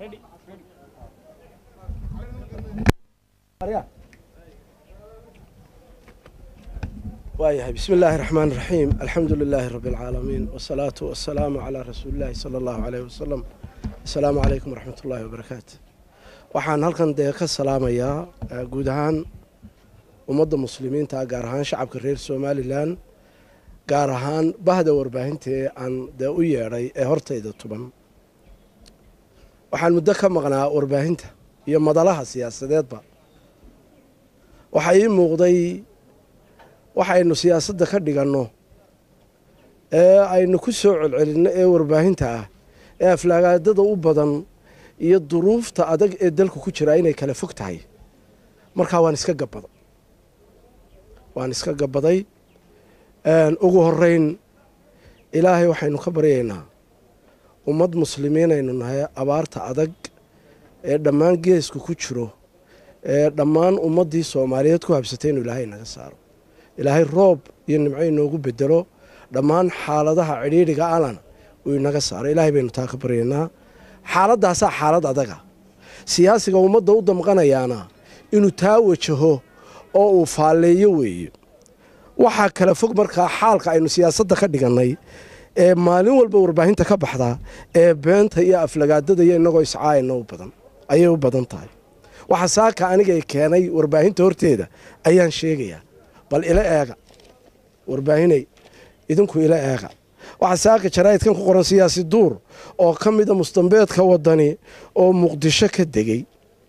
waayahay bismi illaahi raxmaan raxiim alxamdu lilaahi rabbi alcaalamiin wasalaatu wasalaamu calaa rasuuli illaahi sala allahu caleyhi wasalam assalaamu calaykum waraxmat ullaahi wabarakaatu waxaan halkan dee ka salaamayaa guud ahaan ummadda muslimiinta gaar ahaan shacabka reer somalilan gaar ahaan bahda warbaahintaee aan dee u yeedhay ee hortayda tuban waxaan muddo ka maqnaa warbaahinta iyo madalaha siyaasadeedba waxaa ii muuqday waxaynu siyaasadda ka dhiganno ee aynu ku soo celcelinno ee warbaahinta ah ee aflaagaadada u badan iyo duruufta adag ee dalku ku jiraa inay kala fog tahay markaa waan iska gabbaday waan iska gabbaday ugu horrayn ilaahay waxaynu ka baryaynaa ummad muslimiinaynu nahay abaarta adag ee dhammaan geesku ku jiro ee dhammaan ummaddii soomaaliyeed ku habsatay inuu ilaahay naga saaro ilaahay roob iyo nimco inoogu bedelo dhammaan xaaladaha cidhiidhiga alana uu inaga saaro ilaahay baynu taa ka baryaynaa xaaladaasaa xaalad adaga siyaasiga ummadda u damqanayaana inuu taa wajaho oo uu faalleeyo weeye waxaa kala fog markaa xaalka aynu siyaasadda ka dhigannay ee maalin walba warbaahinta ka baxda ee beenta iyo aflagaadada iyo innagoo iscaayana u badan ayay u badan tahay waxa saaka anigay keenay warbaahinta horteeda ayaan sheegayaa bal ila eega warbaahinay idinku ila eega waxaa saaka jaraa'idkan ku qoran siyaasi duur oo ka mida mustambeedka waddani oo muqdisho ka degey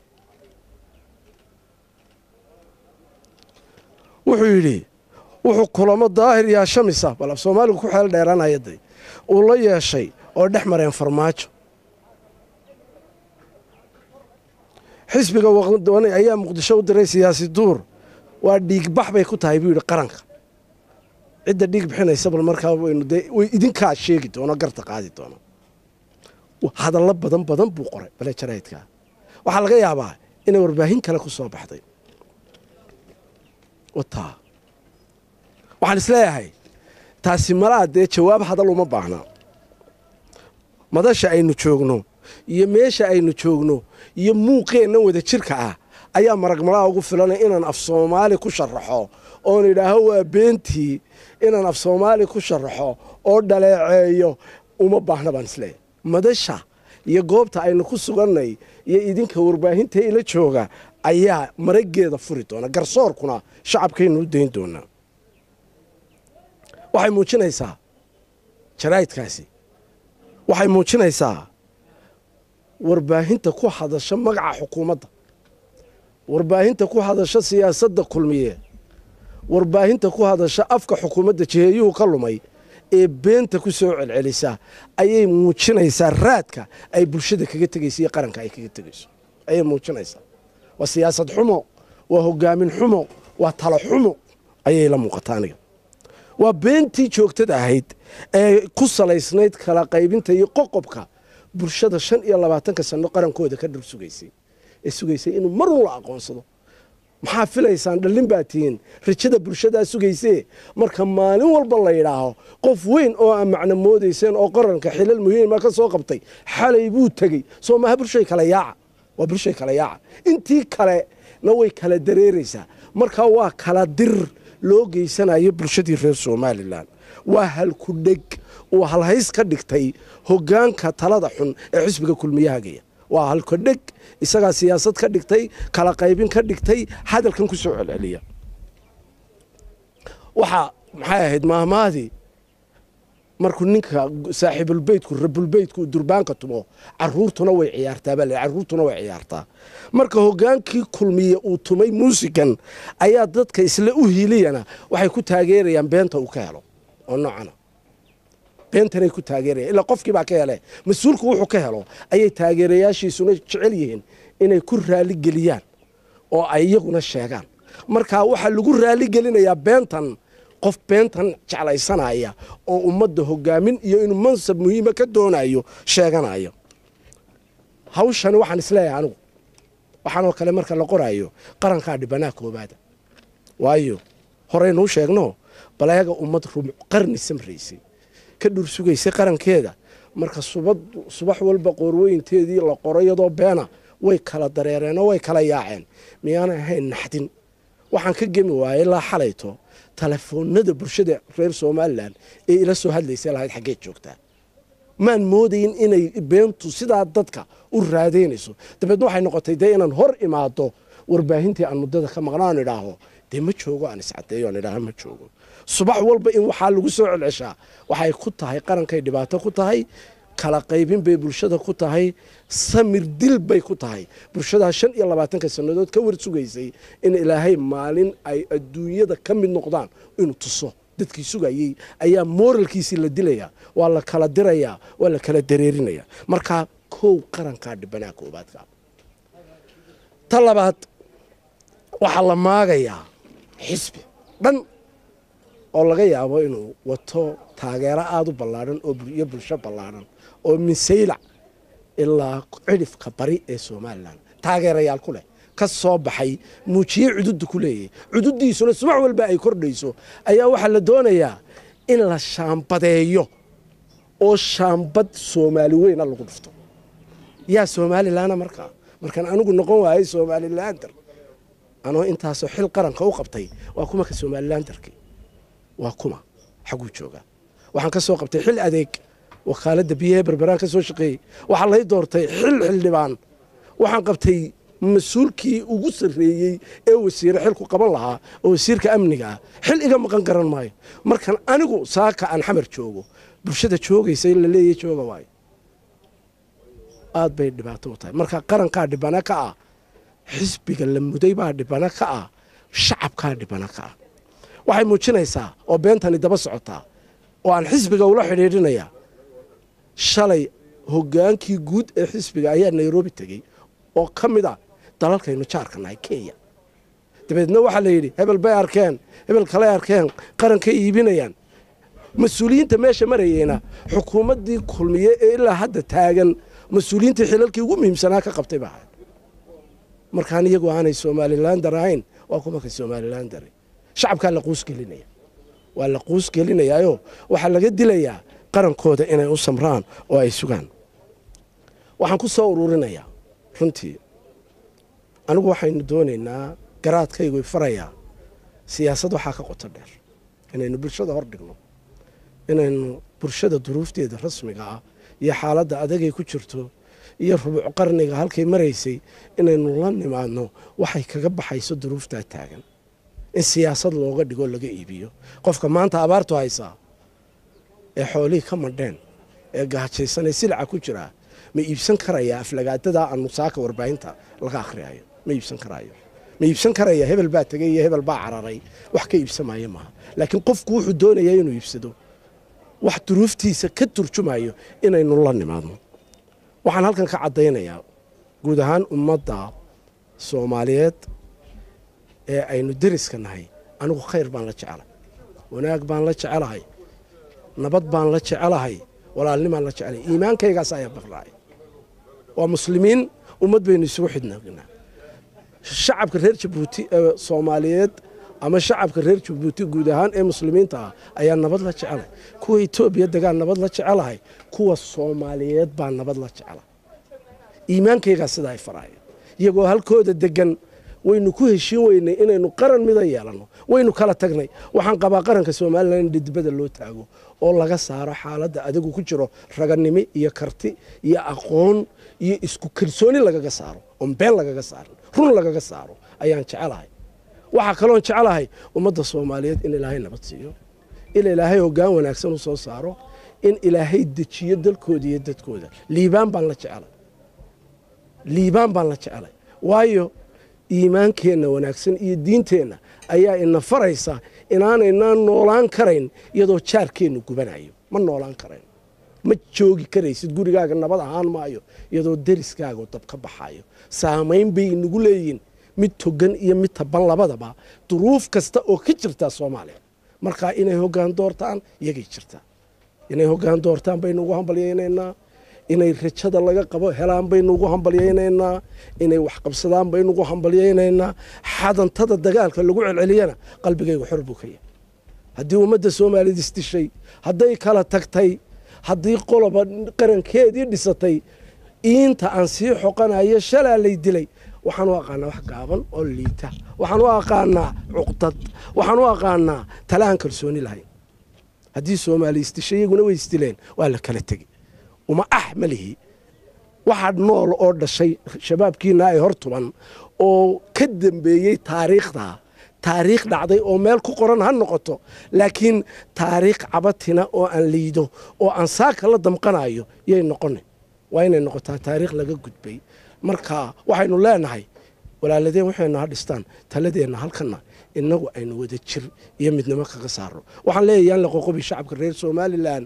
wuxuu yidhi wuxuu kulamo daahir yaa shamisa bal af soomaaligu ku xeel dheeraanayaday uu la yeeshay oo dhex mareen farmaajo xisbiga waqdani ayaa muqdisho u diray siyaasi duur waa dhiigbax bay ku tahay buu yidhi qaranka cidda dhiig bixinaysa bal markaa waynu dee way idinkaa sheegi doono garta qaadi doono hadallo badan badan buu qoray bale jaraa'idkaa waxaa laga yaabaa inay warbaahin kale ku soo baxday wataa waxaan isleeyahay taasi malaa dee jawaab hadal uma baahnaa madasha aynu joogno iyo meesha aynu joogno iyo muuqeenna wada jirka ah ayaa maragmalaa ugu filanay inaan af soomaali ku sharaxo oon idhaaho waa beentii inaan af soomaali ku sharaxo oo dhaleeceeyo uma baahna baan isleeyahay madasha iyo goobta aynu ku sugannay iyo idinka warbaahinta ila jooga ayaa marageeda furi doona garsoorkuna shacabkaynu u dayn doonaa waxay muujinaysaa jaraa'idkaasi waxay muujinaysaa warbaahinta ku hadasha magaca xukuumadda warbaahinta ku hadasha siyaasadda kulmiye warbaahinta ku hadasha afka xukuumadda jiheeyuhu ka lumay ee beenta ku soo celcelisa ayay muujinaysaa raadka ay bulshada kaga tegayso iyo qaranka ay kaga tegayso ayay muujinaysaa waa siyaasad xumo waa hogaamin xumo waa talo xumo ayay la muuqataa aniga waa beentii joogtada ahayd ee ku salaysnayd kala qaybinta iyo qoqobka bulshada shan iyo labaatanka sanno qarankooda ka dhar sugaysay ee sugaysay inuu mar un la aqoonsado maxaa filaysaan dhallin baa tihiin rajada bulshadaa sugaysee marka maalin walba la yidhaaho qof weyn oo aa macno moodayseen oo qaranka xilal muhiima ka soo qabtay xalay buu tegey soo maaha bulshay kala yaaca waa bulshay kala yaaca intii kalena way kala dareeraysaa marka waa kala dir loo geysanayo bulshadii reer somalilan waa halku dheg uu halhays ka dhigtay hoggaanka talada xun ee xisbiga kulmiyahagaya waa halku dheg isagaa siyaasad ka dhigtay kala qaybin ka dhigtay hadalkan ku soo celceliya waxaa maxay ahayd maahmaadii markuu ninka saaxiibulbeytku rabulbeytku durbaanka tumo caruurtuna way ciyaartaa baa caruurtuna way ciyaartaa marka hogaankii kulmiye uu tumay muusikan ayaa dadka isla u hiiliyana waxay ku taageerayaan beenta uu ka helo oo noocana beentanay ku taageerayaan ilaa qofkii baa ka hele mas-uulku wuxuu ka helo ayay taageerayaashiisuna jecel yihiin inay ku raaligeliyaan oo ay iyaguna sheegaan marka waxaa lagu raaligelinayaa beentan qof beentan jeclaysanaya oo ummadda hogaamin iyo inuu mansab muhiima ka doonayo sheeganayo hawshani waxaan isleeyahay anigu waxaanoo kale marka la qoraayo qarankaa dhibanaa koobaada waayo horeynuu sheegno baleega ummad rumuc qarni samraysay ka dhur sugaysay qarankeeda marka subad subax walba qoorweynteedii la qoro iyadoo beena way kala dareereenoo way kala yaaceen miyaanay ahayn naxdin waxaan ka gemi waayay ilaa xalayto telefoonada bulshada reer somalilan ee ila soo hadlaysa lahayd xaggeed joogtaa maan moodayn inay beentu sidaa dadka u raadaynayso dabeedna waxay noqotay dee inaan hor imaado warbaahintii aan muddada ka maqnaan idhaaho dee ma joogo aan iscadeeyo aan idhaaho ma joogo subax walba in waxaa lagu soo celceshaa waxay ku tahay qarankay dhibaato ku tahay kala qaybin bay bulshada ku tahay samir dil bay ku tahay bulshadaa shan iyo labaatanka sannadood ka war sugaysay in ilaahay maalin ay adduunyada ka mid noqdaan inuu tuso dadkii sugayey ayaa mooralkiisii la dilayaa waa la kala dirayaa waa la kala dareerinaya markaa kow qarankaa dhibanaa koobaadka ta labaad waxaa la maagayaa xisbi dhan oo laga yaabo inuu wato taageero aada u ballaadhan iyo bulsho ballaadhan oo minsaylac ilaa cidhifka bari ee somalilan taageerayaal ku leh ka soo baxay muujiye cududu ku leeyahay cududiisuna subax walba ay kordhayso ayaa waxaa la doonayaa in la shaambadeeyo oo shaambad soomaali weyna lagu dhufto yaa somalilanna markaa markaan anigu noqon waayay somalilander anoo intaasoo xil qaranka u qabtay waa kuma ka somalilandarkii waa kuma xaguu joogaa waxaan ka soo qabtay xil adeeg wakaaladda biyahe berberaan ka soo shaqeeyey waxaa lay doortay xil xildhibaan waxaan qabtay mas-uulkii ugu sarreeyey ee wasiire xilku qaban lahaa oo wasiirka amniga ah xil iga maqan garan maayo markan anigu saaka aan xamar joogo bulshada joogaysa in la leeyahy jooga waayo aad bay dhibaato u tahay marka qarankaa dhibana ka ah xisbiga la muday baa dhibana ka ah shacabkaa dhibana ka ah waxay muujinaysaa oo beentani daba socotaa oo aan xisbiga ula xidhiidhinayaa shalay hoggaankii guud ee xisbiga ayaa nairobi tegey oo ka mid ah dalalkaynu jaarka nahay kenya dabeedna waxaa la yidhi hebel bay arkeen hebel kaley arkeen qarankay iibinayaan mas-uuliyiinta meesha marayeyna xukuumaddii kulmiye ee ilaa hadda taagan mas-uuliyiintii xilalkii ugu muhiimsanaa ka qabtay baa ahayd markaan iyagu aanay somalilander ahayn waa kuma ka somalilander shacabkaa la quusgelinaya waa la quusgelinayaayo waxaa laga dilayaa qarankooda inay u samraan oo ay sugaan waxaan ku soo ururinayaa runtii anigu waxaynu doonaynaa garaadkaygu farayaa siyaasad waxaa ka qoto dheer inaynu bulshada hor dhigno inaynu bulshada duruufteeda rasmiga ah iyo xaaladda adagay ku jirto iyo rubuc qarniga halkay maraysay inaynu la nimaadno waxay kaga baxayso duruuftaa taagan in siyaasad looga dhigo laga iibiyo qofka maanta abaartu haysaa ee xoolihii ka madheen ee gaajaysanee silaca ku jiraa ma iibsan karayaa aflagaadadaa aan musaaka warbaahinta laga akhriyayo ma iibsan karaayo ma iibsan karaya hebel baa tegay iyo hebel baa cararay wax ka iibsamaayo maaha laakiin qofku wuxuu doonayaa inuu iibsado wax duruuftiisa ka turjumayo inaynu la nimaadno waxaan halkan ka caddaynayaa guud ahaan ummadda soomaaliyeed ee aynu deriska nahay anigu khayr baan la jecelahay wanaag baan la jecelahay nabad baan la jecelahay walaalnimaan la jecelahay iimaankaygaas ayaa baqraacay waa muslimiin ummad baynu isugu xidhnagnaa shacabka reer jabuuti ee soomaaliyeed ama shacabka reer jabuuti guud ahaan ee muslimiinta ah ayaa nabad la jecelahay kuwa etoobiya degaan nabad la jecelahay kuwa soomaaliyeed baa nabad la jecelahay iimaankaygaa sidaa ay faraaya iyagoo halkooda degan waynu ku heshiin weynay inaynu qaran mida yeelanno waynu kala tagnay waxaan qabaa qaranka somalilan in dhidibada loo taago oo laga saaro xaaladda adigu ku jiro raganimo iyo karti iyo aqoon iyo isku kalsooni lagaga saaro oon been lagaga saarin run lagaga saaro ayaan jecelahay waxaa kaloon jecelahay ummadda soomaaliyeed in ilaahay nabad siiyo in ilaahay hoggaan wanaagsan u soo saaro in ilaahay dejiyo dalkooda iyo dadkooda liibaan baan la jecelay liibaan baan la jecelay waayo iimaankeenna wanaagsan iyo diinteenna ayaa ina faraysa inaanaynaan noolaan karayn iyadoo jaarkeennu gubanayo ma noolaan karayn ma joogi karaysid gurigaaga nabad ahaan maayo iyadoo deriskaaga dab ka baxayo saamayn bay inagu leeyihin mid togan iyo mid taban labadaba duruuf kasta oo ka jirtaa soomaaliya markaa inay hoggaan doortaan iyagay jirtaa inay hoggaan doortaan baynu ugu hambalyaynaynaa inay rajada laga qabo helaan baynu ugu hambalyaynaynaa inay waxqabsadaan baynu ugu hambalyaynaynaa xadantada dagaalka lagu celceliyana qalbigaygu xor buu ka yahay haddii ummadda soomaaliyad isdishay hadday kala tagtay haddii qoloba qarankeedii dhisatay iinta aan sii xoqanayo shalaa lay dilay waxaan u aqaanaa wax gaaban oo liita waxaan u aqaanaa cuqdad waxaan u aqaanaa tala aan kalsooni lahayn haddii soomaali isdishay iyaguna way isdileen waa la kala tegi uma ah ma lihi waxaa nool oo dhashay shabaabkiina ay hor tuban oo ka dambeeyey taariikhda taariikh dhacday oo meel ku qoran ha noqoto laakiin taariikh cabatina oo aan liido oo aan saaka la damqanayo yay noqona waa inay noqotaa taariikh laga gudbay marka waxaynu leenahay walaaladeen waxaynu ha dhistaan taladeenna halkana inagu aynu wada jir iyo midnimo kaga saarno waxaan leeyahay yaan la qoqobi shacabka reer somalilan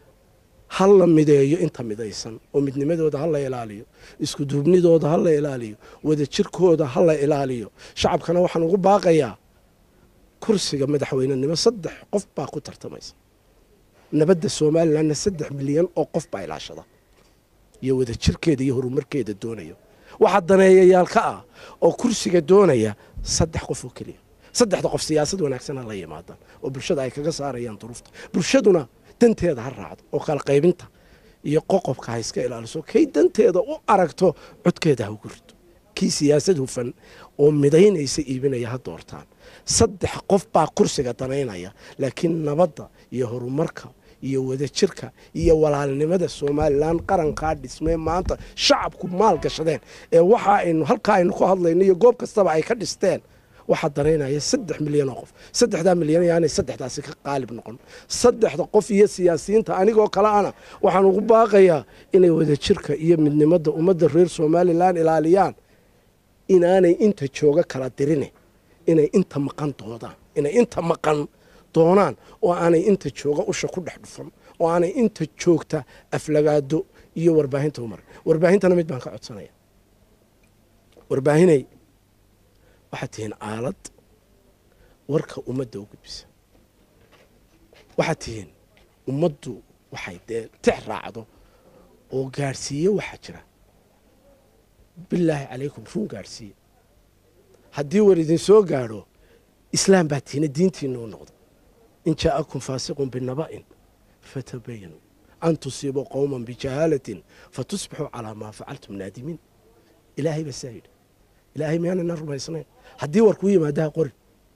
ha la mideeyo inta midaysan oo midnimadooda ha la ilaaliyo isku duubnidooda ha la ilaaliyo wadajirkooda ha la ilaaliyo shacabkana waxaan ugu baaqayaa kursiga madaxweynenimo saddex qof baa ku tartamaysa nabadda somalilanna saddex milyan oo qof baa ilaashada iyo wadajirkeeda iyo horumarkeeda doonayo waxaa daneeyayaal ka ah oo kursiga doonaya saddex qof oo keliya saddexda qof siyaasad wanaagsan ha la yimaadaan oo bulshada ay kaga saarayaan duruufta bulshaduna danteeda ha raacdo oo kala qaybinta iyo qoqobka ha iska ilaaliso kay danteeda u aragto codkeeda ha ugu rido kii siyaasad hufan oo midaynaysa iibinaya ha doortaan saddex qof baa kursiga danaynaya laakiin nabadda iyo horumarka iyo wadajirka iyo walaalnimada somalilan qarankaa dhismee maanta shacabku maal gashadeen ee waxa aynu halkaa aynu ku hadlayno iyo goob kastaba ay ka dhisteen waxaa danaynaya saddex milyan oo qof saddexdaa milyan yaanay saddexdaasi ka qaalib noqon saddexda qof iyo siyaasiyiinta anigoo kale ana waxaan ugu baaqayaa inay wadajirka iyo midnimada ummadda reer somalilan ilaaliyaan inaanay inta jooga kala dirine inay inta maqan doodaan inay inta maqan doonaan oo aanay inta jooga usha ku dhex dhufan oo aanay inta joogta aflagaado iyo warbaahinta umar warbaahintana mid baan ka codsanaya warbaahinay waxaad tihiin aalad warka ummadda u gudbisa waxaad tihiin ummaddu waxay dee tix raacdo oo gaadhsiiye waxaa jira bilaahi calaykum run gaadhsiiye haddii war idin soo gaadho islaam baa tihiina diintiina u noqda in jaa'akum faasiqun binaba'in fatabayanuu an tusiibuu qowman bijahaalatin fatusbixuu calaa maa facaltum naadimiin ilaahay baa saa yidhi ilaahay miyaanayna rumaysnayn haddii war kuu yimaadaha qorin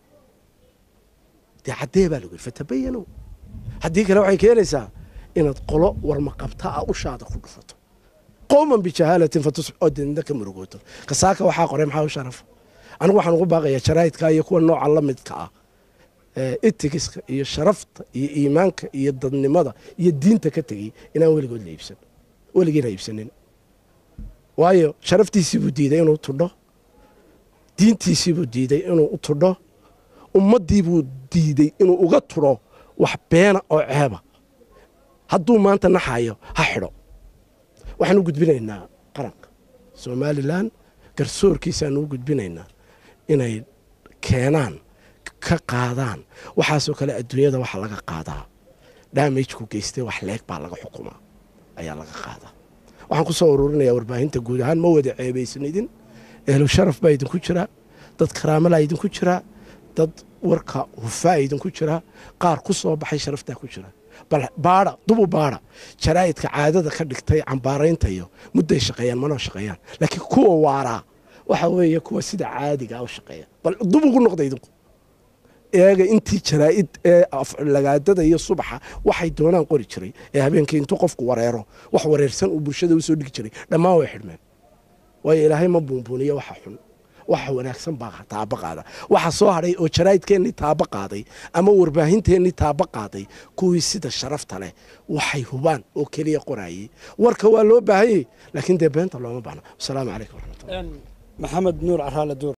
dee caddee baa lagu yidhi fatabayanuu haddii kale waxay keenaysaa inaad qolo warmaqabta ah ushaada ku dhufato qowman bijahaalatin fatusbix oo deedna ka murugooto kasaaka waxaa qoray maxaa u sharafa anigu waxaan ugu baaqayaa jaraa'idka iyo kuwa nooca la midka ah itigiska iyo sharafta iyo iimaanka iyo dadnimada iyo diinta ka tegey inaan weligood la iibsan weligiina iibsanin waayo sharaftiisiibuu diiday inuu tudho diintiisiibuu diiday inuu u tudho ummaddiibuu diiday inuu uga tudho wax beena oo ceeba hadduu maanta naxayo ha xidho waxaan u gudbinaynaa qaranka somalilan garsoorkiisaanu u gudbinaynaa inay keenaan ka qaadaan waxaasoo kale adduunyada waxa laga qaadaa daamajku geystay wax leeg baa laga xukumaa ayaa laga qaadaa waxaan ku soo ururinayaa warbaahinta guud ahaan ma wada ceebaysanidin ehlu sharaf baa idinku jiraa dad karaamalaa idinku jiraa dad warka hufaa idinku jiraa qaar ku soo baxay sharaftaa ku jira bal baadha dubu baadha jaraa'idka caadada ka dhigtay cambaaraynta iyo mudday shaqeeyaan manoo shaqeeyaan laakiin kuwa waaraa waxa weeye kuwa sida caadiga u shaqeeya bal dub ugu noqda idinku eega intii jaraa'id ee lagaadada iyo subaxa waxay doonaan qori jiray ee habeenkii intuu qofku wareero wax wareersan uu bulshada usoo dhigi jiray dhammaan way xidhmeen waayo ilaahay ma buunbuuniyo waxa xun waxa wanaagsan baa taaba qaada waxa soo hadhay oo jaraa'idkeennii taaba qaaday ama warbaahinteennii taaba qaaday kuwii sida sharafta leh waxay hubaan oo keliya qorayey warka waa loo baahanyey laakiin dee beenta looma baahna wasalaamu calaykum waraxmatullah maxamed nuur caraale duur